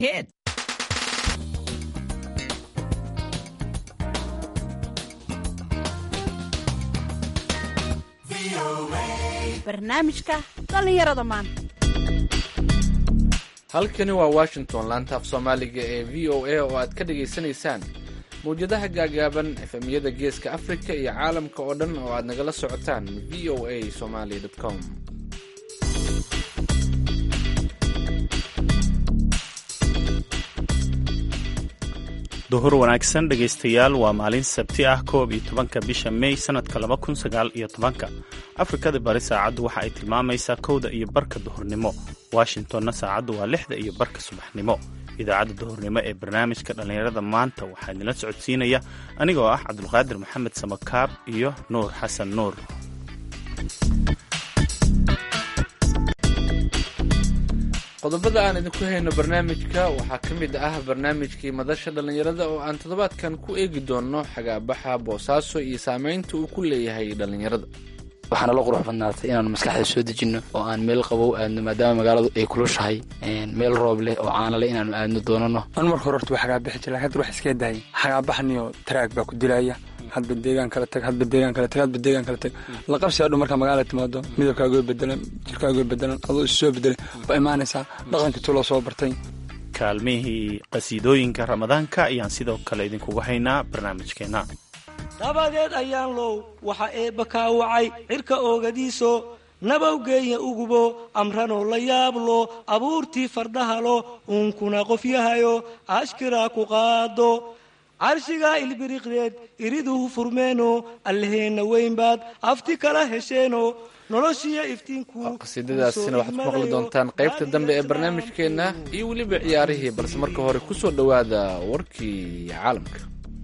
Hit. barnaamijka dhallinyarada maanta halkani waa washington laanta af soomaaliga ee v o a oo aad ka dhagaysanaysaan mawjadaha gaagaaban efemyada geeska afrika iyo caalamka oo dhan oo aad nagala socotaan v o a somaly com duhur wanaagsan dhegaystayaal waa maalin sabti ah koob iyo tobanka bisha mey sannadka laba kun sagaal iyo tobanka afrikada bari saacaddu waxa ay tilmaamaysaa kowda iyo barka duhurnimo washingtonna saacaddu waa lixda iyo barka subaxnimo idaacadda duhurnimo ee barnaamijka dhallinyarada maanta waxaa idinla socodsiinaya anigoo ah cabdulqaadir maxamed samakaab iyo nuur xasan nuur qodobada aan idinku hayno barnaamijka waxaa ka mid ah barnaamijkii madasha dhallinyarada oo aan toddobaadkan ku eegi doono xagaabaxa boosaaso iyo saameynta uu ku leeyahay dhallinyarada waxaana la qurux badnaatay inaanu maskaxda soo dejinno oo aan meel qabow aadno maadaama magaaladu ay kulushahay meel roob leh oo caana leh inaanu aadno doonano an marka hore horta waa xagaabixi jira lakin hadda wax iska daayay xagaabaxniyo taraag baa ku dilaya hadba deegaan kala tag hadba deegaan kala tag hadba deegaan kala tag la qabsi adhu markaa magaala timaado midabkaagoo bedelan jirkaagoo bedelan adoo is soo bedelay waa imaanaysaa dhaqankii tuloo soo bartay kaalmihii qasiidooyinka ramadaanka ayaan sidoo kale idinkugu haynaa barnaamijkeenna dabadeed ayaan low waxa eebba kaawacay cirka oogadiiso nabawgeeya ugubo amranoo la yaablo abuurtii fardahalo uunkuna qofyahayo ashkiraa ku qaado carshigaa ilbiriqdeed iriduhu furmeeno allaheenna weynbaad afti kala hesheeno noloshiyo iftiinku qasiidadaasina waxaad ku maqli doontaan qaybta dambe ee barnaamijkeenna iyo weliba ciyaarihii balse marka hore ku soo dhowaada warkii caalamka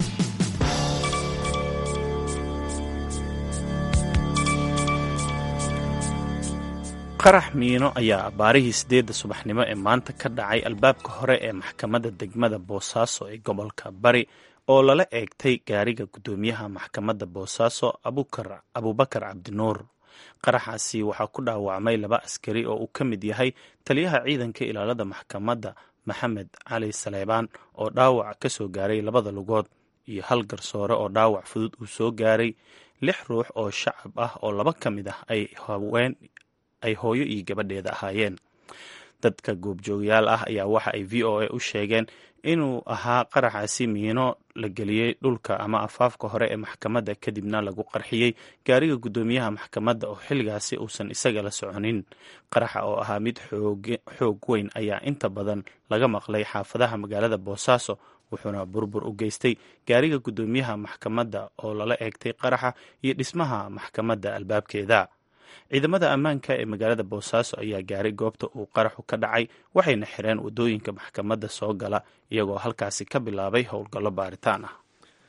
qarax miino ayaa baarihii sideedda subaxnimo ee maanta ka dhacay albaabka hore ee maxkamadda degmada boosaaso ee gobolka bari oo lala eegtay gaariga guddoomiyaha maxkamadda boosaaso abubakar cabdinuur qaraxaasi waxaa ku dhaawacmay laba askari oo uu ka mid yahay taliyaha ciidanka ilaalada maxkamadda maxamed cali saleebaan oo dhaawac ka soo gaaray labada lugood iyo hal garsoore oo dhaawac fudud uu soo gaaray lix ruux oo shacab ah oo laba ka mid ah ay haween ay hooyo iyo gabadheeda ahaayeen dadka goobjoogayaal ah ayaa waxa ay v o a u sheegeen inuu ahaa qaraxaasi miino la geliyey dhulka ama afaafka hore ee maxkamadda kadibna lagu qarxiyey gaariga guddoomiyaha maxkamadda oo xilligaasi uusan isaga la soconin qaraxa oo ahaa mid xoog weyn ayaa inta badan laga maqlay xaafadaha magaalada boosaaso wuxuuna burbur u geystay gaariga guddoomiyaha maxkamadda oo lala eegtay qaraxa iyo dhismaha maxkamadda albaabkeeda ciidamada ammaanka ee magaalada boosaaso ayaa gaaray goobta uu qaraxu ka dhacay waxayna xireen waddooyinka maxkamadda soo gala iyagoo halkaasi ka bilaabay howlgallo baaritaan ah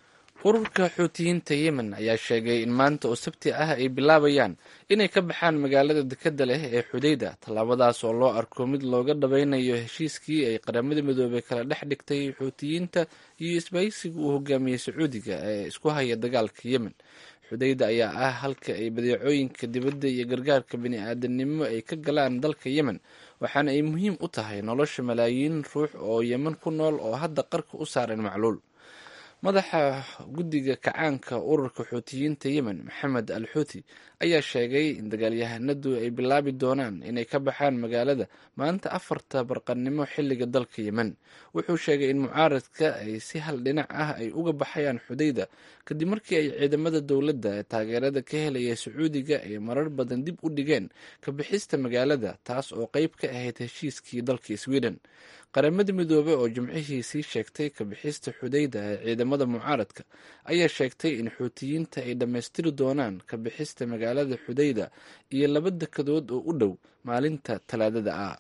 ururka xuutiyiinta yemen ayaa sheegay in maanta oo sabti ah ay bilaabayaan inay ka baxaan magaalada dekadda leh ee xudayda tallaabadaas oo loo arko mid looga dhabaynayo heshiiskii ay qaramada midoobay kala dhex dhigtay xuutiyiinta iyo isbaysiga uu hogaamiyey sacuudiga ee isku haya dagaalka yemen xudayda ayaa ah halka ay badeecooyinka dibadda iyo gargaarka bini-aadanimo ay ka galaan dalka yemen waxaana ay muhiim u tahay nolosha malaayiin ruux oo yemen ku nool oo hadda qarka u saaran macluul madaxa guddiga kacaanka ururka xuutiyiinta yemen maxamed al xuuti ayaa sheegay in dagaalyahanadu ay bilaabi doonaan inay ka baxaan magaalada maanta afarta barqannimo xilliga dalka yemen wuxuu sheegay in mucaaradka ay si hal dhinac ah ay uga baxayaan xudayda kadib markii ay ciidamada dowladda ee taageerada ka helaya sacuudiga ay marar badan dib u dhigeen ka bixista magaalada taas oo qeyb ka ahayd heshiiskii dalka sweden qaramada midoobey oo jimcihii sii sheegtay ka bixista xudayda ee ciidamada mucaaradka ayaa sheegtay in xuutiyiinta ay dhammaystiri doonaan ka bixista magaalada xudayda iyo laba dekadood oo u dhow maalinta talaadada ah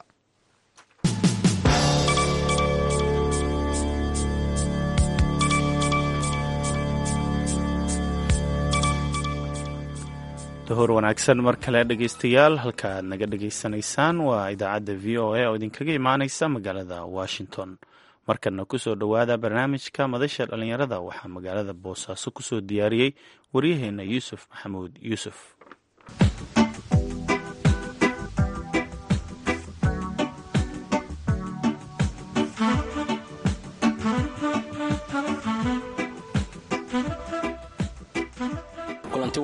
duhur wanaagsan mar kale dhegaystayaal halka aad naga dhegaysanaysaan waa idaacadda v o a oo idinkaga imaaneysa magaalada washington markana kusoo dhowaada barnaamijka madasha dhallinyarada waxaa magaalada boosaaso kusoo diyaariyey waryaheena yuusuf maxamuud yuusuf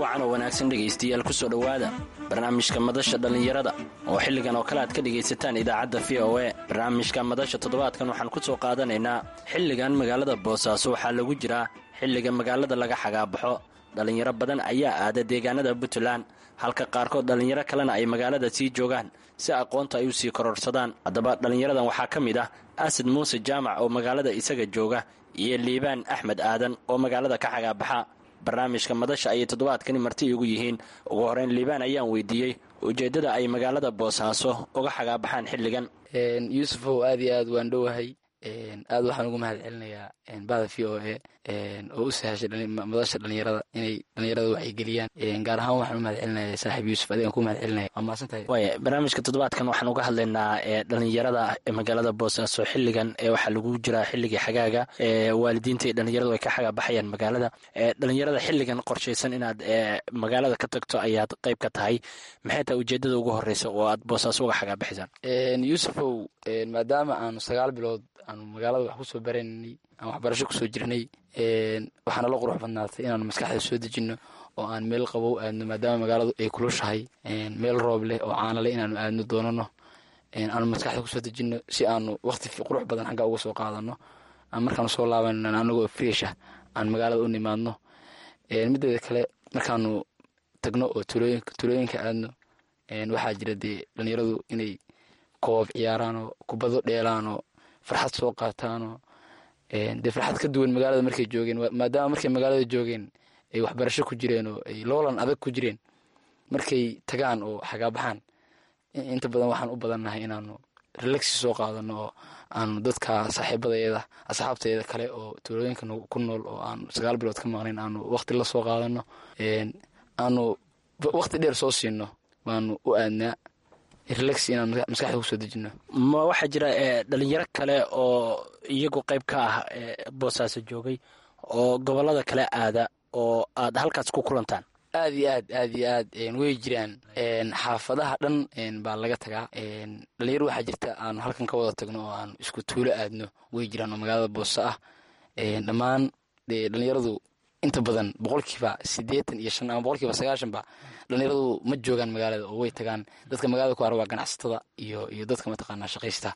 wacan oo wanaagsan dhegaystayaal ku soo dhowaada barnaamijka madasha dhallinyarada oo xilligan oo kale aad ka dhegaysataan idaacadda v o e barnaamijka madasha toddobaadkan waxaan ku soo qaadanaynaa xilligan magaalada boosaaso waxaa lagu jiraa xilliga magaalada laga xagaabaxo dhallinyaro badan ayaa aada deegaanada puntland halka qaarkood dhallinyaro kalena ay magaalada sii joogaan si aqoonta ay u sii kororsadaan haddaba dhallinyaradan waxaa ka mid ah asad muuse jaamac oo magaalada isaga jooga iyo liibaan axmed aadan oo magaalada ka xagaabaxa barnaamijka madasha ayay toddobaadkani marti igu yihiin ugu horeyn liibaan ayaan weydiiyey ujeeddada ay magaalada boosaaso uga xagaabaxaan xilligan yuusufow aad iyo aad waan dhowahay aad waxaan ugu mahad celinayaa bada v o e oo u sahashay madasha dhalinyarada inay dhalinyarada wacyigeliyaan gaar ahaan waxaan u mahad celinaya saaxiib yuusuf adigan ku mahad celinaya waa mahadsantahay waaya barnaamijka toddobaadkan waxaan uga hadlaynaa dhalinyarada magaalada boosaaso xilligan waxaa lagu jiraa xilligii xagaaga waalidiinta iyo dhalinyaradu ay ka xagaabaxayaan magaalada dhalinyarada xilligan qorshaysan inaad magaalada ka tagto ayaad qayb ka tahay maxay tahay ujeedada ugu horeysa oo aad boosaaso uga xagaabaxaysaan yuusufow maadaama aanu sagaal bilood aanu magaalada wax kusoo baraynay aan waxbarasho kusoo jirnay waxaana la qurux badnaatay inaanu maskaxda soo dejinno oo aan meel qabow aadno maadaama magaaladu ay kulushahay meel roob leh oo caanale inaanu aadno doonano aanu maskaxda kusoo dejinno si aanu waqti qurux badan xagga uga soo qaadano markaanu soo laaban anagoo friesha aan magaalada u nimaadno mideeda kale markaanu tagno oo tulooyinka aadno waxaa jira dee dhalinyaradu inay koob ciyaaraanoo kubado dheelaanoo farxad soo qaataanoo dee farxad ka duwan magaalada markay joogeen maadaama markay magaalada joogeen ay waxbarasho ku jireen oo ay loolan adag ku jireen markay tagaan oo xagaabaxaan inta badan waxaan u badannahay inaanu relaxi soo qaadano oo aanu dadka saaxiibadayada asxaabtayada kale oo tuulooyinka ku nool oo aanu sagaal bilood ka maqnayn aanu waqti la soo qaadano aanu waqti dheer soo siino baanu u aadnaa relax inaan maskaxda kusoo dejino ma waxaa jira dhalinyaro kale oo iyagu qayb ka ah boosaaso joogay oo gobolada kale aada oo aad halkaas ku kulantaan aad iyo aad aad iyo aad way jiraan xaafadaha dhan baa laga tagaa dhalinyaro waxaa jirta aanu halkan ka wada tagno oo aanu isku tuulo aadno way jiraan oo magaalada booso ah dhammaan dee dhalinyaradu inta badan boqolkiiba siddeetan iyo shan ama boqolkiiba sagaashanba dhalinyaradu ma joogaan magaalada oo way tagaan dadka magaalada ku ara waa ganacsatada iyo iyo dadka mataqaanaa shaqaysta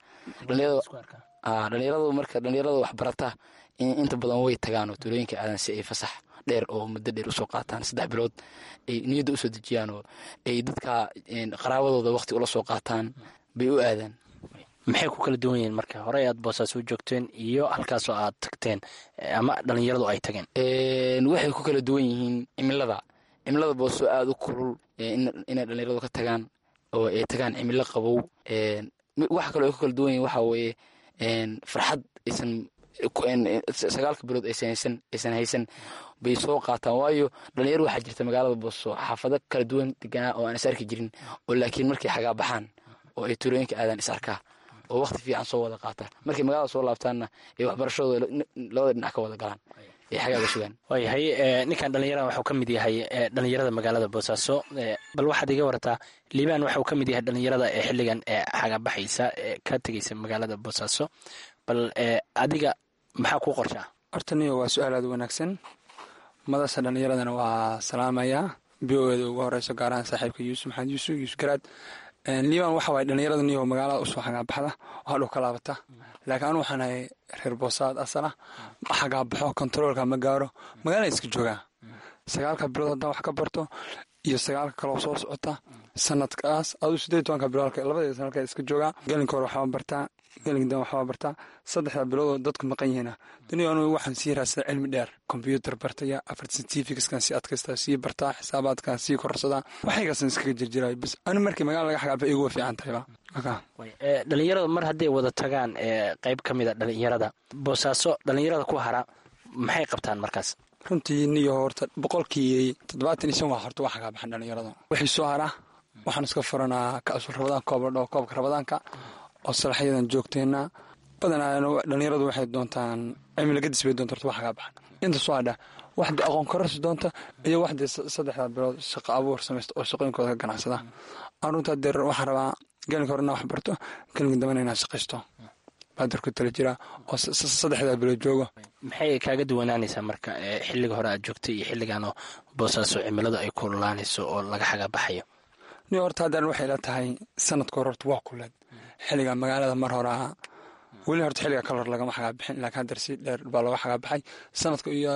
dhalinyaradu marka dhalinyarada waxbarata inta badan way tagaan oo tuulooyinka aadan si ay fasax dheer oo muddo dheer usoo qaataan saddex bilood ay niyadda usoo dejiyaan oo ay dadka qaraabadooda waqti ula soo qaataan bay u aadaan maxay ku kala duwan yihiin marka horey aad boosaaso u joogteen iyo halkaasoo aad tagteen ama dhalinyaradu ay tageen waxay ku kala duwan yihiin cimilada cimilada booso aada u kulul inay dhalinyaradu ka tagaan oo ay tagaan cimilo qabow waxa kaloo ay ku kala duwan yihiin waxaa weeye farxad aysan sagaalka bilood aysan haysan aysan haysan bay soo qaataan waayo dhalinyaro waxaa jirta magaalada booso xaafado kala duwan deganaa oo aan is arki jirin oo laakiin markay xagaabaxaan oo ay tuulooyinka aadaan is arkaa oo waqti fiican soo wada qaata markay magaalada soo laabtaanna ay waxbarashadooda labada dhinac ka wada galaan ay xagaaga sugaan waayahay ninkan dhalinyarada waxuu ka mid yahay dhalinyarada magaalada boosaaso bal waxaad iga warataa liibaan waxuu ka mid yahay dhalinyarada ee xilligan xagaabaxaysa ka tegeysa magaalada boosaaso bal adiga maxaa kuu qorshaa horta niyo waa su-aal aada wanaagsan madasha dhalinyaradana waa salaamayaa b o eda ugu horeyso gaar ahaan saaxiibka yuusuf maxamed yuusuf yuusuf garaad liibaan waxa waay dhalinyarada niyo magaalada usoo xagaabaxda oo hadhow ka laabata laakiin anu waxaan ahay reer boosaad asala ma xagaabaxo kontaroolka ma gaaro magaalada iska joogaa sagaalka bilood haddaan wax ka barto iyo sagaalka kaloo soo socota sanadkaas aduu sideed tobanka bilood labadeeda sanadka iska joogaa gelinka hore waxbaa bartaa gelinka dan waxbaa bartaa saddexda biloodoo dadku maqan yihiina duniya anugu waxaan sii raadsadaa cilmi dheer kombyuutar bartaya afar certificateskan sii adkaystaa sii bartaa xisaabaadkan sii korsadaa waxaygaasaan iskaga jirjiraay bas anu markii magala laga xagaaba iguwa fiican tahayba dhalinyarada mar hadday wada tagaan qeyb ka mid a dhalinyarada boosaaso dhalinyarada ku hara maxay qabtaan markaas runtii niyo horta boqolkii toddobaatan iyo shan waa horta waa xagaabaxan dhalinyarada wixii soo hara waxaan iska furanaa kaasul rabadaan koob la dhaho koobka rabadaanka oo salaxyadan joogteena badanaa dhalinyaradu waxay doontaan cimilo gadis bay doonta horta waa xagaabaxan inta soo hadha waxdii aqoon kororsi doonta iyo waxdii saddexda bilood shaqo abuur samaysta oo shaqooyinkooda ka ganacsada aan runtaa deer waxaan rabaa gelinka horena wax barto gelinka dambena inaan shaqaysto baa darku tala jiraa oo saddexdaa bilood joogo maxay kaaga duwanaanaysaa marka xilliga hore aad joogtay iyo xilliganoo boosaaso cimiladu ay kululaanayso oo laga xagaa baxayo ni horta haddaan waxay la tahay sanadka hore horta waa kuleed xilliga magaalada mar hore ahaa weli horta xilliga kal hor lagama xagaa bixin laakiin haddar si dheer baa looga xagaa baxay sanadka iyo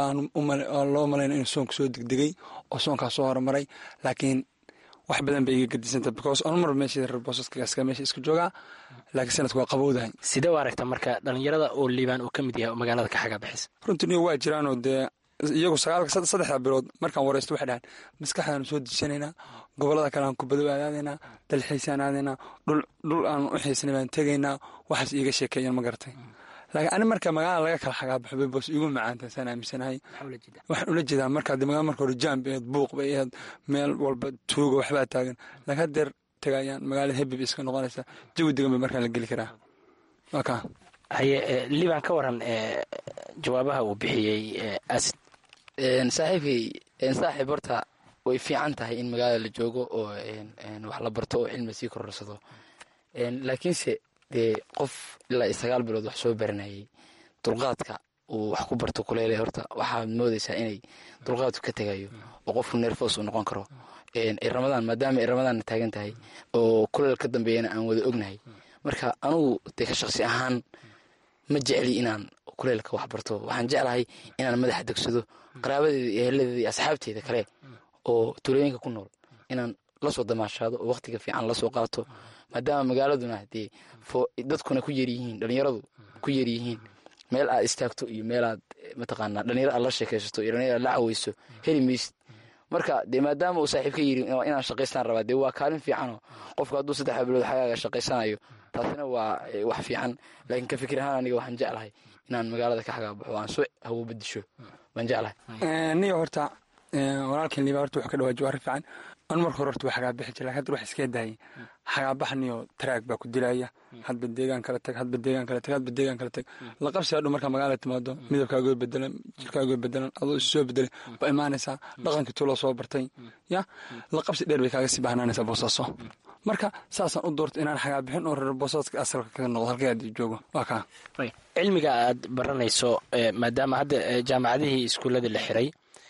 loo malayna inuu soonka soo degdegay oo soonkaa soo horumaray laakiin wax badan bay iga gadisanta because onmar meesha reer boosaska meesha isku joogaa laakiin sanadka waa qabowdahay sidee u aragta marka dhalinyarada oo liibaan uu ka mid yahay oo magaalada ka xagaa bixisa runtii niyo waa jiraanoo dee iyagu sagaalka saddexda bilood markaan wareysto waxay dhahaan maskaxdaanu soo dejisanaynaa gobolada kale aan kubado aadaadaynaa dalxiisaan aadaynaa dhul aan u xiisnay baan tegaynaa waxaas iiga sheekeeyan ma garatay laakiin ani marka magaalada laga kala xagaa baxo bay boos igu macaanta saan aaminsanahay waxaan ula jeedaa markaa dee magala marka hore jaam bay ahayd buuq bay ahayd meel walba tuuga waxbaa taagan laakiin haddeer tegayaan magaalada hebib iska noqonaysa jawi degan bay markaan la geli karaa waa kaa haye liibaan ka waran jawaabaha uu bixiyey asid saaxiibkay saaxiib horta way fiican tahay in magaalada la joogo oo wax la barto oo cilmi sii kororsado laakiinse dee qof ilaa sagaal bilood wax soo baranayay dulqaadka uu wax ku barto kuleele horta waxaad moodaysaa inay dulqaadku ka tegayo oo qofku neerfos uu noqon karo ramadaan maadaama ay ramadaan taagan tahay oo kuleel ka dambeeyana aan wada ognahay marka anugu dee ka shaqsi ahaan ma jecli inaan kuleelka wax barto waxaan jeclahay inaan madaxa degsado qaraabadeeda iyo heladeeda iyo asxaabteeda kale oo tuulooyinka ku nool inaan lasoo damaashaado oo waqtiga fiican lasoo qaato maadaama magaaladuna dee dadkuna ku yaryihiin dhalinyaradu ku yaryihiin meel aad istaagto iyo meel aad mataqaanaa dhalinyaro aad la sheekaysato iyo dhalinyaro aad la caweyso heli maysid marka dee maadaama uu saaxiib ka yiri inaan shaqaystaan rabaa dee waa kaalin fiicanoo qofku hadduu saddexa bilood xagaaga shaqaysanayo taasina waa wax fiican laakiin ka fikir ahaan aniga waxaan jeclahay inaan magaalada ka xagaa baxo aan soo hawo bedisho waan jeclahay niyo horta walaalkan liiba horta wuxuu ka dhawaaji arrin fiican an marka hore horta waa xagaa bixi jira lakin hadda wax iskee daayay xagaabax niyo taraag baa ku dilaya hadba deegaan kala tag hadba deegaan kala tag hadba deegaan kala tag la qabsi hadhow markaa magaalada timaado midabkaagoo bedelan jirkaagoo bedelan adoo isu soo bedelay ba imaanaysaa dhaqankii tuuloo soo bartay ya la qabsi dheer bay kaaga sii bahnaanaysaa boosaaso marka saasaan u doorta inaan xagaa bixin oo reer boosaaska asalka kaga noqdo halkay aad joogo waa kaa cilmiga aad baranayso maadaama hadda jaamacadihii iskuullada la xiray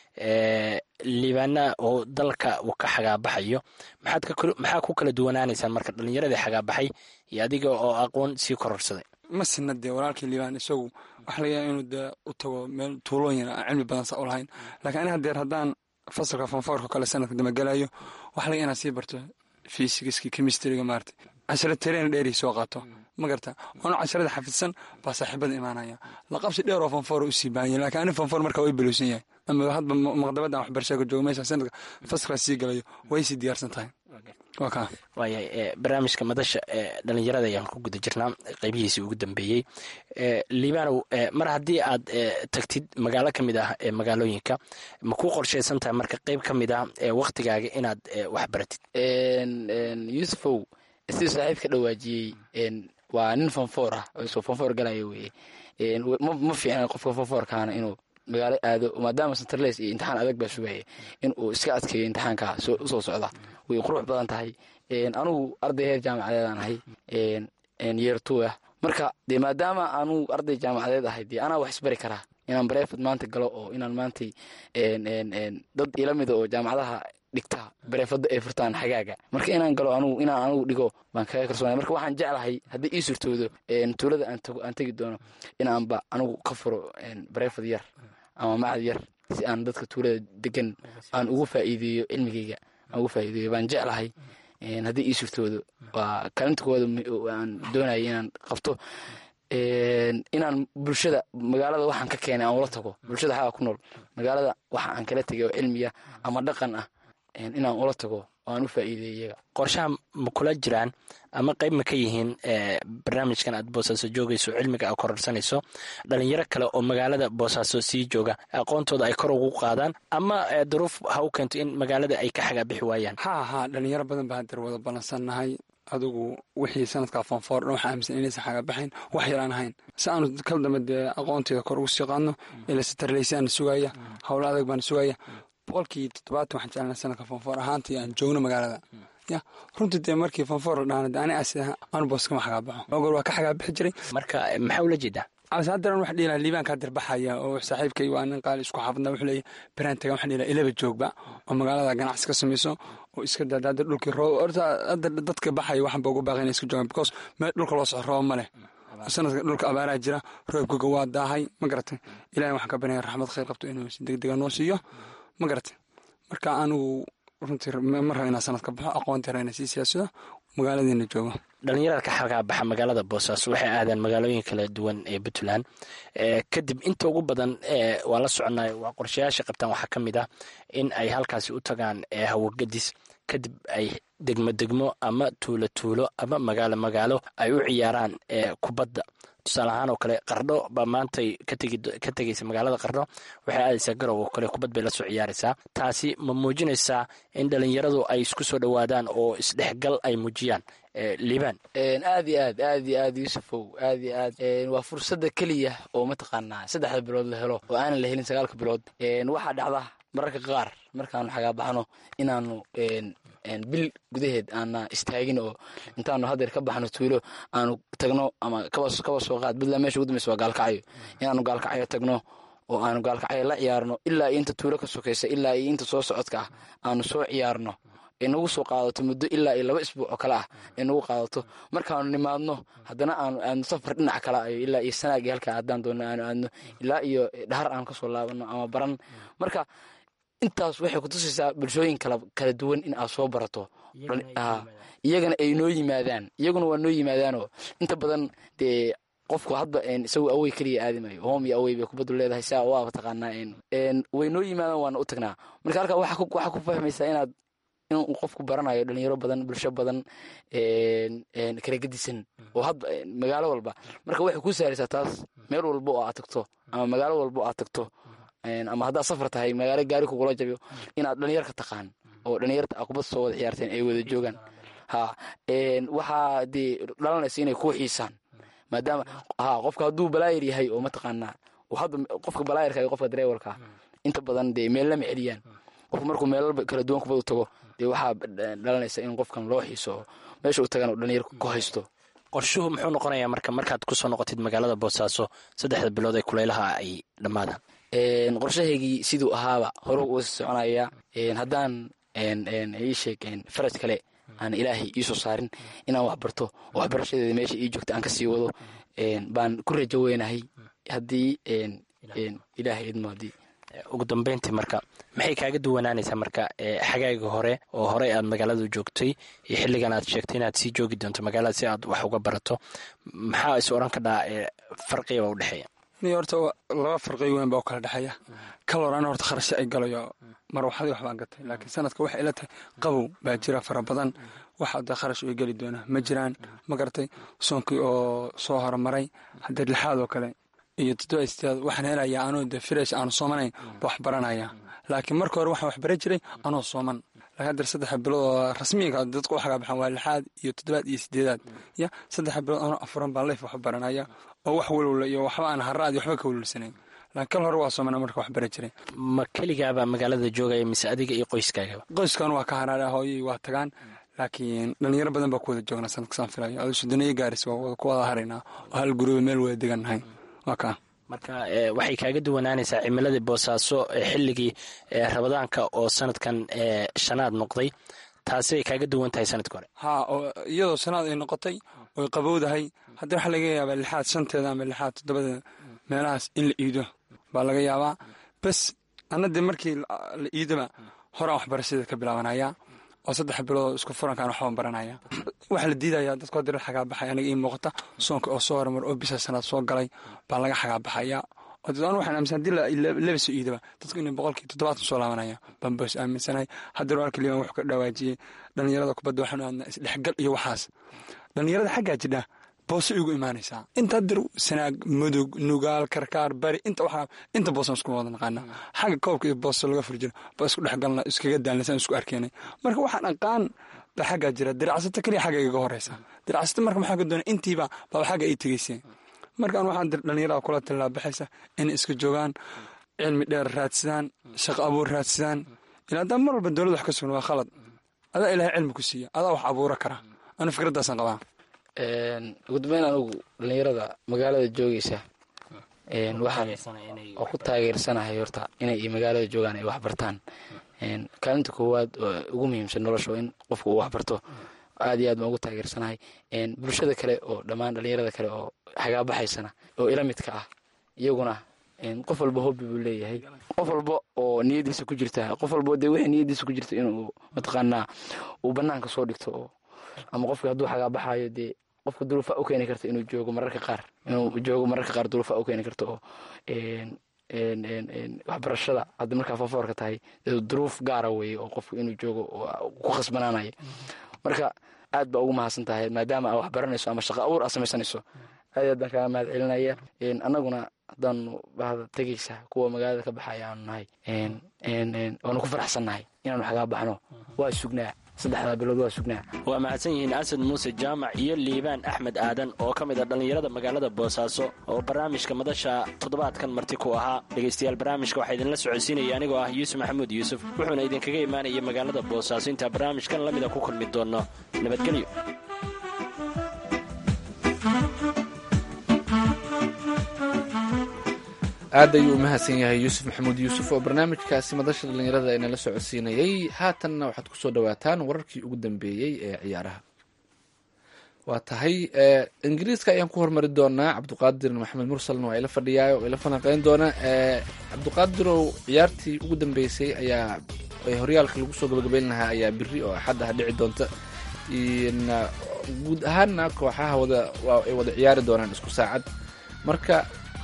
liibaana oo dalka uu ka xagaabaxayo maxaa ku kala duwanaanaysaan marka dhallinyaradii xagaabaxay iyo adiga oo aqoon sii kororsaday ma sina dee walaalkii liibaan isagu waxa laga yaaba inuu dee u tago meel tuulooyin aan cilmi badan saa u lahayn laakiin ani hadeer haddaan fasalka fanfoorka kale sanadka damagelayo waxa laga inaan sii barto fysigiski chemistriga maarata cashara tereen dheeri soo qaato ma garta ono casharada xafidsan baa saaxiibada imaanaya laqabsi dheer oo fanfoor usii baahanya lakiin ani fanfoor markaa way beluusan yahay ama hadba maqdabadan waxbarashada ka joogo meesha sanadka fasalkaa sii galayo way sii diyaarsan tahay waa kaa waaya barnaamijka madasha dhalinyarada ayaan ku guda jirnaa qeybihiisii ugu dambeeyey liibanow mar haddii aad tagtid magaalo ka mid ah ee magaalooyinka ma kuu qorshaysan tahay marka qeyb ka mid ah waktigaaga inaad wax baratid yuusufow siduu saaxiib ka dhawaajiyey waa nin fanfoor ah oo fanfoor galaya weye ma fiicna qofka fanfoorkaana inuu magaalo aado maadaama centerles iyo imtixaan adag baa sugaya in uu iska adkeeyo imtixaanka usoo socda way qurux badan tahay anugu arday heer jaamacadeedaan ahay yeer two ah marka dee maadaama anugu arday jaamacadeed ahay dee anaa wax isbari karaa inaan bareefad maanta galo oo inaan maantay dad ila mida oo jaamacadaha dhigta bareefada ay furtaan xagaaga marka inaan galo anugu inaan anugu dhigo baan kaga kalsoonay marka waxaan jeclahay haddii ii surtoodo tuulada aan tegi doono inaanba anugu ka furo bareefad yar ama macad yar si aan dadka tuulada degan aan ugu faa'iideeyo cilmigeyga aan ugu faa'iideeyo baan jeclahay haddii ii surtoodo waa kaalinta koowaad aan doonaya inaan qabto inaan bulshada magaalada waxaan ka keenay aan ula tago bulshada xaga ku nool magaalada waxa aan kala tegay oo cilmiya ama dhaqan ah inaan ula tago oo aan u faa'iideeyo iyaga qorshaha ma kula jiraan ama qeyb ma ka yihiin barnaamijkan aad boosaaso joogayso cilmiga aad kororsanayso dhalinyaro kale oo magaalada boosaaso sii jooga aqoontooda ay kor ugu qaadaan ama duruuf ha u keento in magaalada ay ka xagaabixi waayaan ha ha dhalinyaro badan baa hadeer wada ballansannahay adigu wixii sanadkaa fanfoor dhan waxaa aaminsan inaysan xagaabaxayn wax yaraan ahayn si aanu kal dambe dee aqoonteeda kor ugu sii qaadno ila sitarleysaana sugaya howlo adag baana sugaya boqolkii toddobaatan waxaan jeclana sanadka fanfoor ahaantii aan joogno magaalada ya runtii dee markii fanfoor la dhaana ani as anu boos kama xagaabaxo ogol waa ka xagaabixi jiray marka maxaa ula jeedaa ase haddaran wax dhiilaa liibaankaa dirbaxaya oo saaxiibkay waa nin qaali isku xaafadna wuxuu leeyahy beraan tagan waxaan dhiilaa ilaba joogba oo magaalada ganacsi ka samayso oo iska daada hadda dhulkii roob horta hadda dadka baxaya waxan ba ugu baaqay inay iska joogaan because meel dhulka loo soco roob ma leh sanadka dhulka abaaraa jira roobkiga waa daahay ma garatay ilahay waxaan ka banaya raxmad khayr qabto inuu si deg dega noo siiyo ma garatay marka anigu runtii ma raba inaa sanad ka baxo aqoontii raba ina sii siyaasado magaaladiina joogo dhalinyarada ka xagaa baxa magaalada boosaaso waxay aadaan magaalooyin kala duwan ee puntland kadib inta ugu badan waa la soconay waa qorshayaasha qabtaan waxaa ka mid ah in ay halkaasi u tagaan hawagadis kadib ay degmo degmo ama tuulo tuulo ama magaalo magaalo ay u ciyaaraan kubadda tusaale ahaan oo kale qardho baa maantay ka tegeysa magaalada qardho waxay aadaysaa garow oo kale kubad bay la soo ciyaaraysaa taasi ma muujinaysaa in dhalinyaradu ay isku soo dhowaadaan oo isdhexgal ay muujiyaan liibaan aad iyo aad aad iyo aad yuusufow aad iyo aad waa fursadda keliya oo mataqaanaa saddexda bilood la helo oo aanan la helin sagaalka bilood waxaa dhacda mararka qaar markaanu xagaabaxno inaanu bil gudaheed aana istaagin oo intaanu hadeer ka baxno tuulo aanu tagno ama kaba soo qaad puntland meesha ugu dambeysa waa gaalkacyo inaanu gaalkacyo tagno oo aanu gaalkacyo la ciyaarno ilaa iyo inta tuulo ka sokaysa ilaa iyo inta soo socodka ah aanu soo ciyaarno ee nagu soo qaadato muddo ilaa iyo laba isbuuc oo kale ah ee nagu qaadato markaanu nimaadno haddana aanu aadno safar dhinac kale ayo ilaa iyo sanaagii halkaa haddaan doonno aanu aadno ilaa iyo dhahar aanu kasoo laabano ama baran marka intaas waxay kutusaysaa bulshooyin kala duwan in aad soo barato iyagana ay noo yimaadaan iyaguna waa noo yimaadaanoo inta badan dee qofku hadba isagu awey keliya aadimayo hom iyo awey bay kubaddu leedahay saa waaba taqaanaa way noo yimaadaan waana u tagnaa marka halkaa waxaa ku fahmaysaa inaad inuu qofku baranayo dhalinyaro badan bulsho badan kala gedisan oo hadba magaalo walba marka waxay kuu saaraysaa taas meel walba oo aad tagto ama magaalo walba oo aad tagto ama haddaad safar tahay magaalo gaari kugula jabiyo inaad dhalinyar ka taqaan oo dhalinyarta a kubad soo wada ciyaarteen ay wada joogaan ha waxaa dee dhalanaysa inay kuu xiisaan maadaama ha qofka hadduu balaayar yahay oo mataqaanaa hadda qofka balaayarka iyo qofka dareewalka inta badan dee meel lama celiyaan qofku markuu meelal kala duwan kubad u tago dee waxaa dhalanaysa in qofkan loo xiiso oo meesha u tagan oo dhalinyar ku haysto qorshuhu muxuu noqonayaa marka markaad kusoo noqotid magaalada boosaaso saddexda bilood ee kuleylaha ay dhammaadaan qorshahaygii siduu ahaaba hore uga soconaya haddaan ii sheeg faraj kale aan ilaahay iisoo saarin inaan wax barto oo waxbarashadeeda meesha ii joogta aan kasii wado baan ku rajo weynahay haddii ilaahay idmo haddii ugu dambeyntii marka maxay kaaga duwanaanaysaa marka xagaaga hore oo horey aad magaaladu joogtay iyo xilligan aad sheegtay inaad sii joogi doonto magaalada si aad wax uga barato maxaa is oran kadhaa farqigaba udhexeeya ni horta laba farqi weyn baa u kala dhexeeya kal hor ana horta kharashe ay galayo marwaxadii waxbaan gatay laakiin sanadka waxay ila tahay qabow baa jira fara badan waxa de kharash ay geli doonaa ma jiraan ma garatay soonkii oo soo horumaray haddee lixaad oo kale iyo toddoba istiaad waxaan helayaa anoo de fresh aanu soomanayn ba wax baranaya laakiin marka hore waxaan wax baran jiray anoo sooman laakiin haddar saddexa bilood oo rasmiinka dadku u xagaa baxaan waa lixaad iyo toddobaad iyo sideedaad ya saddexa bilood anoo afuran baan leyf wax baranaya oo wax walwala iyo waxba aan haraadi waxba ka walwalsanayn laakiin kal hore waa soomana marka wax baran jiray ma keligaaba magaalada joogaya mise adiga iyo qoyskaagaba qoyskan waa ka haraara hooyay waa tagaan laakiin dhalinyaro badan baa ku wada joognaa sanadkasaan filayo adu sodoniyo gaaris waa ku wada haraynaa oo hal guruba meel wada degannahay waa kaa marka waxay kaaga duwanaanaysaa cimiladii boosaaso xilligii rabadaanka oo sanadkan shanaad noqday taasi ay kaaga duwan tahay sanadka hore haa oo iyadoo sanaad ay noqotay oy qabowdahay haddii waxaa laga yaabaa lixaad shanteeda ama lixaad toddobada meelahaas in la iido baa laga yaabaa bes anna dee markii la iidoba horaan waxbarashada ka bilaabanaya oo saddex bilood isku furankaan waxbaan baranaya waxaa la diidayaa dadku haddii la xagaabaxay aniga ii muuqata soonka oo soo horumar oo bisa sanaad soo galay baa laga xagaabaxaya oo dad anu waxaan aaminsan hadii laba soo iidaba dadku inay boqolkii toddobaatan soo laabanaya baan boos aaminsanahay haddii walka liiban wuxuu ka dhawaajiyey dhalinyarada kubadda waxaanu aadnaa isdhexgal iyo waxaas dhalinyarada xaggaa jidha booso igu imaanaysaa inta hadir sanaag mudug nugaal karkaar bari inta waxaa inta boosan isku wada naqaana xagga koobka iyo booso laga fur jiro baa isku dhexgalna iskaga daalnasaan isku arkeenay marka waxaan aqaan ba xaggaa jira diracsato keliya xagga igaga horeysa diracsato marka maxaa ka doona intiiba baba xagga ay tegeyseen markaan waxaan dhalinyarada kula tallaabaxaysa inay iska joogaan cilmi dheer raadsadaan shaqo abuur raadsadaan ilaa haddaan mar walba dowladda wax ka sugna waa khalad adaa ilahay cilmi ku siiya adaa wax abuura kara anu fikradaasan qabaa ugu dambeyn anugu dhalinyarada magaalada joogeysa waxaan oo ku taageersanahay horta inay magaalada joogaan ay waxbartaan kaalinta koowaad oo ugu muhiimsan nolosha in qofku uu waxbarto aad iyo aad baan ugu taageersanahay bulshada kale oo dhammaan dhalinyarada kale oo xagaabaxaysana oo ila midka ah iyaguna qof walba hobbi buu leeyahay qof walba oo niyadiisa ku jirta qof walba dee wixii niyadiisa ku jirta inuu mataqaanaa uu banaanka soo dhigto oo ama qofki hadduu xagaabaxayo dee qofka duruufa u keeni karta inuu joogo mararka qaar inuu joogo mararka qaar duruufa u keeni karta oo waxbarashada hadda markaa faafoorka tahay duruuf gaara weeye oo qofku inuu joogo ku khasbanaanayo marka aad baa ugu mahadsan tahay maadaama aa wax baranayso ama shaqo abuur aa samaysanayso aad aad baan kaaga mahad celinaya annaguna haddaanu bahda tegeysa kuwa magaalada ka baxaya aanu nahay waanu ku faraxsannahay inaanu xagaa baxno waa sugnaa saddexdaa bilood waa sugnaa waa mahadsan yihiin asad muuse jaamac iyo liibaan axmed aadan oo ka mid a dhallinyarada magaalada boosaaso oo barnaamijka madasha toddobaadkan marti ku ahaa dhegaystayaal barnaamijka waxaa idinla socodsiinaya anigoo ah yuusuf maxamuud yuusuf wuxuuna idinkaga imaanaya magaalada boosaaso intaa barnaamijkan la mida ku kulmi doonno nabadgelyo aad ayuu u mahadsan yahay yuusuf maxamuud yuusuf oo barnaamijkaasi madasha dhallinyarada ee nala socodsiinayey haatanna waxaad kusoo dhawaataan wararkii ugu dambeeyey ee ciyaaraha waa tahay ingiriiska ayaan ku hormari doonaa cabduqaadir maxamed mursalna waa ila fadhiyaa oo ila falanqeyn doona cabduqaadirow ciyaartii ugu dambeysay ayaa horyaalka lagu soo gabagabeyn lahaa ayaa biri oo axad ah dhici doonta guud ahaanna kooxaha wada ay wada ciyaari doonaan isku saacad marka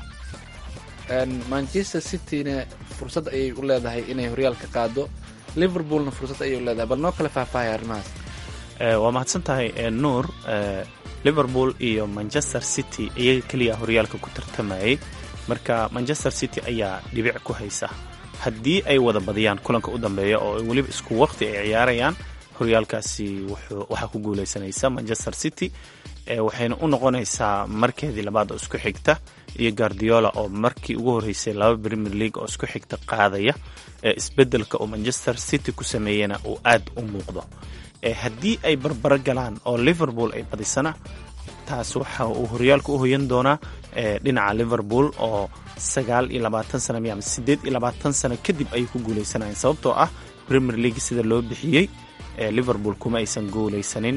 manchester cityna fursad ayay u leedahay inay horyaalka qaado liverpoolna fursad ayay u leedahay bal noo kale faahfaahaya arrimahaas waa mahadsan tahay nuur liverpool iyo manchester city iyaga keliya horyaalka ku tartamayay marka manchester city ayaa dhibic ku haysa haddii ay wada badiyaan kulanka u dambeeya oo weliba isku waqti ay ciyaarayaan horyaalkaasi waxaa ku guuleysanaysa manchester city waxayna u noqonaysaa markeedii labaad oo isku xigta iyo guardiola oo markii ugu horreysay laba premier league oo isku xigta qaadaya isbeddelka oo manchester city ku sameeyena uu aad u muuqdo haddii ay barbaro galaan oo liverpool ay badisana taas waxa uu horyaalka u hoyan doonaa dhinaca liverpool oo sagaal iyo labaatan sana miya ama siddeed iyo labaatan sano kadib ayay ku guuleysanayeen sababtoo ah premier league sida loo bixiyey liverpool kuma aysan guuleysanin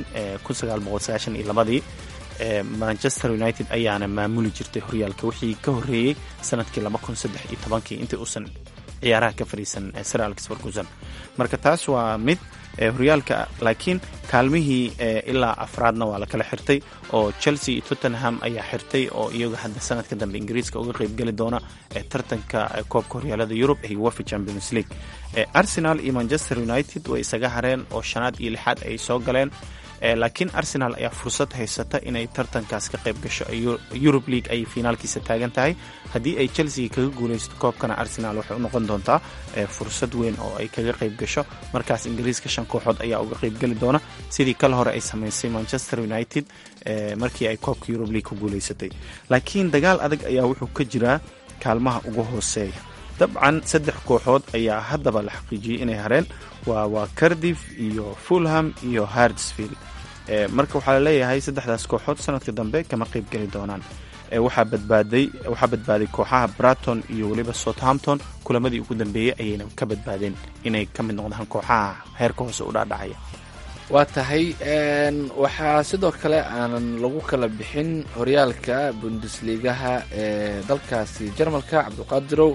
iyo labadii manchester united ayaana maamuli jirtay horyaalka wixii ka horreeyey sanadkii kii intii uusan ciyaaraha ka fadhiisan sir alex ferguson marka taas waa mid horyaalka laakiin kaalmihii ilaa afraadna waa la kala xirtay oo chelsea iyo tottenham ayaa xirtay oo iyaga hadda sanadka dambe ingiriiska uga qeybgeli doona tartanka koobka horyaalada yurub ee uefa champions league arsenal iyo manchester united way isaga hareen oo shanaad iyo lixaad ay soo galeen laakiin arsenal ayaa fursad haysata inay tartankaas ka qayb gasho eurub league ayay finaalkiisa taagan tahay haddii ay chelsea kaga guuleysto koobkana arsenal waxay u noqon doontaa fursad weyn oo ay kaga qayb gasho markaas ingiriiska shan kooxood ayaa uga qaybgeli doona sidii kale hore ay samaysay manchester united markii ay koobka eurub league ku guuleysatay laakiin dagaal adag ayaa wuxuu ka jiraa kaalmaha ugu hooseeya dabcan saddex kooxood ayaa haddaba la xaqiijiyey inay hareen waa waa cardiff iyo fulham iyo hardsfield marka waxaa laleeyahay saddexdaas kooxood sanadka dambe kama qayb geli doonaan waxaa badbaaday waxaa badbaaday kooxaha braton iyo weliba southampton kulamadii ugu dambeeyey ayayna ka badbaadeen inay ka mid noqdaan kooxaha heerka hoose u dhaadhacaya waa tahay waxaa sidoo kale aanan lagu kala bixin horyaalka bundesligaha ee dalkaasi jarmalka cabdiqaadirow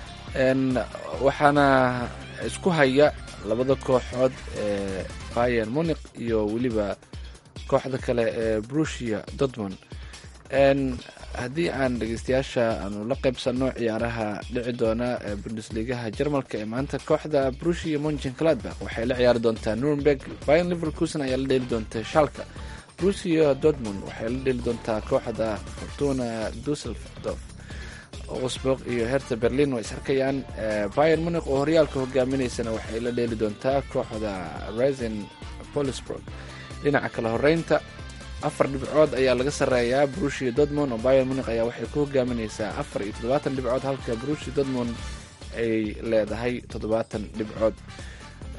waxaana isku haya labada kooxood ee bayer muniq iyo weliba kooxda kale ee brusia dortmond haddii aan dhegeystayaasha aanu la qaybsanno ciyaaraha dhici doona bundesligaha jarmalka ee maanta kooxda brusia monchen gladbach waxay la ciyaari doontaa nuremberg bayan liverkusen ayaa la dheeli doonta shalka brusia dortmund waxay la dheeli doontaa kooxda fortuna dusseldorf osburg iyo herta berlin way isarkayaan bayer muniq oo horyaalka hogaaminaysana waxay la dheeli doontaa kooxda resen polisburg dhinaca kale horeynta afar dhibcood ayaa laga sarreeyaa brushia dortmond oo bayer muniq ayaa waxay ku hogaaminaysaa afar iyo toddobaatan dhibcood halka brushia dortmond ay leedahay toddobaatan dhibcood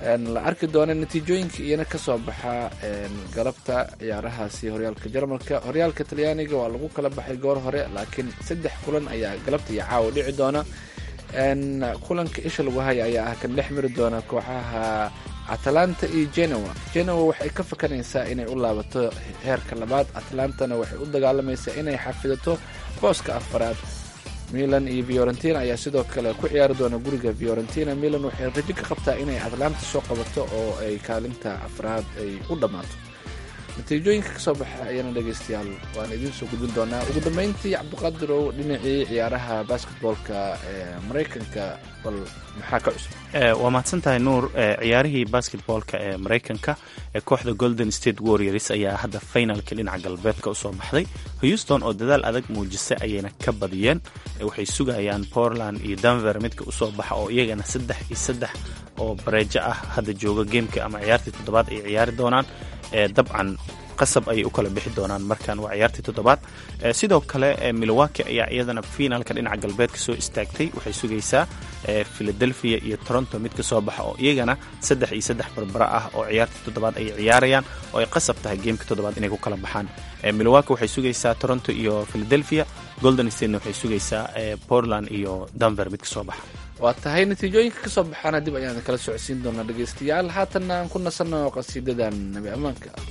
la arki doona natiijooyinka iyana kasoo baxa galabta ciyaarahaasi horyaalka jarmalka horyaalka talyaaniga waa lagu kala baxay goor hore laakiin saddex kulan ayaa galabta iyo caawa dhici doona kulanka isha lagu haya ayaa ah kan dhex mari doona kooxaha atalanta iyo genoa genoa waxay ka fakanaysaa inay u laabato heerka labaad atalantana waxay u dagaalamaysaa inay xafidato booska afaraad milan iyo fiorentina ayaa sidoo kale ku ciyaari doona guriga fiorentina milan waxay rajo ka qabtaa inay atlanta soo qabato oo ay kaalinta afraad ay u dhammaato natiijooyinka kasoo baxa ayana dhegeystayaal waan idiin soo gudbin doonaa ugu dambeyntii cabdiqaadirow dhinacii ciyaaraha basketboolka ee maraykanka bal maxaa ka cusub waa mahadsan tahay nuur ciyaarihii basketboolka ee maraykanka ee kooxda golden state warriors ayaa hadda finalka dhinaca galbeedka usoo baxday houston oo dadaal adag muujisay ayayna ka badiyeen waxay sugayaan portland iyo denver midka usoo baxa oo iyagana saddex iyo saddex oo bareejo ah hadda jooga geemka ama ciyaartii toddobaad ay ciyaari doonaan dabcan qasab ayay u kala bixi doonaan markan waa ciyaartii toddobaad sidoo kale milwaki ayaa iyadana finalka dhinaca galbeedka soo istaagtay waxay sugaysaa philadelphia iyo toronto mid ka soo baxa oo iyagana saddex iyo saddex barbara ah oo ciyaartii toddobaad ay ciyaarayaan oo ay qasab tahay geemka toddobaad inay ku kala baxaan milwaki waxay sugaysaa toronto iyo philadelphia golden statena waxay sugaysaa portland iyo denver mid ka soo baxa waa tahay natiijooyinka kasoo baxaana dib ayaan kala socodsiin doonaa dhegeystayaal haatanna aan ku nasanno qasiidadan nabi ammaanka ah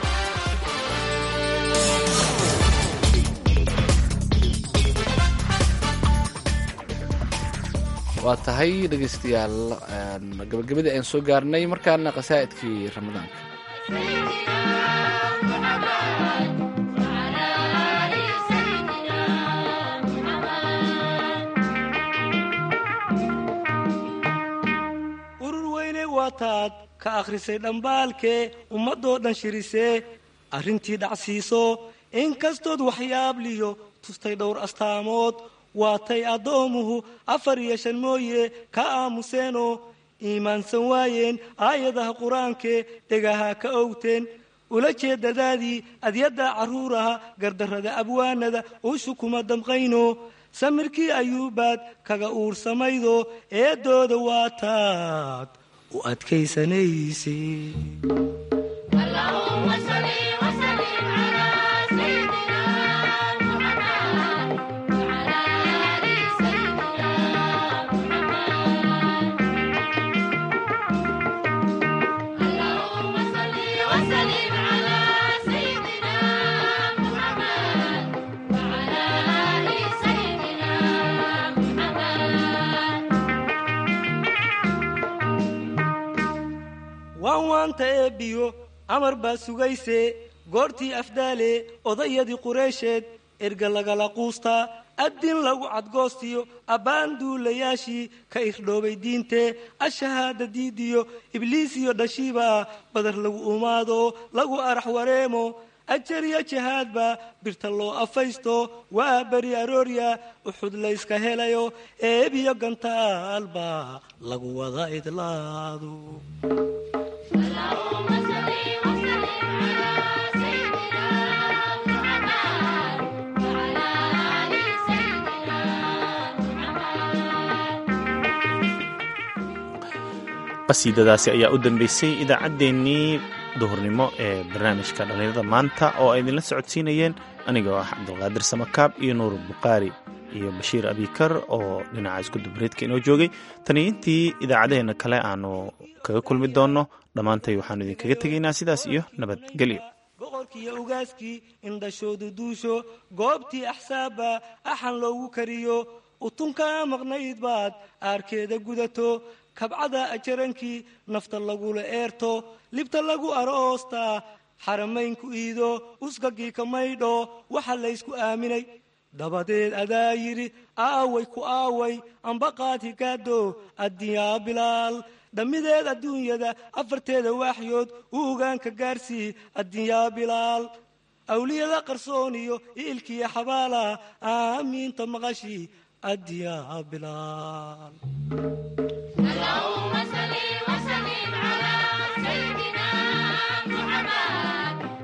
waa tahay dhegeystayaal gabagabadii ayaan soo gaarnay markaana qasaa'idkii ramadaanka urur weyne waataad ka akhrisay dhambaalkee ummadoo dhan shirisee arrintii dhacsiiso inkastood waxyaabliyo tustay dhowr astaamood waatay addoomuhu afar iyo shan mooye ka aamuseenoo iimaansan waayeen aayadaha qur-aankee dhegaha ka owteen ula jeedadaadii adyadda carruuraha gardarrada abwaanada uushu kuma damqayno samirkii ayuubaad kaga uursamaydo eeddooda waataad u adkaysanayse waan waanta eebbiyo amar baa sugayse goortii afdaale odayadii qureysheed erga lagala quustaa addin lagu cadgoostiyo abbaan duulayaashii ka irdhoobay diintee ashahaada diidiyo ibliisiyo dhashiiba badar lagu umaado lagu arax wareemo ajariya jihaadba birta loo afaysto waa beri aroorya uxud layska helayo eebiyo gantaalba lagu wada idlaado qasiidadaasi ayaa u dambeysay idaacaddeenii duhurnimo ee barnaamijka dhallinyarada maanta oo ay idinla socodsiinayeen anigoo ah cabdulqaadir samakaab iyo nuur bukhaari iyo bashiir abikar oo dhinaca iskudubareedka inoo joogay tani intii idaacadaheenna kale aanu kaga kulmi doonno dhammaantay waxaanu idinkaga tegaynaa sidaas iyo nabadgelyo boqorkiiyo ugaaskii indhashoodu duusho goobtii axsaabba axan loogu kariyo utunkaa maqnayd baad aarkeeda gudato kabcada ajarankii nafta lagula eerto libta lagu aroostaa xaramaynku iido usgagii ka maydho waxa laysku aaminay dabadeed adaa yidhi aaway ku aaway ambaqaad higaado addiyaa bilaal dhammideed adduunyada afarteeda waaxyood u ogaanka gaarsii addiyaa bilaal awliyada qarsooniyo iilkiya xabaala aamiinta maqashii addiyaa bilaal اللهم صل وسلم على سيدنا محمد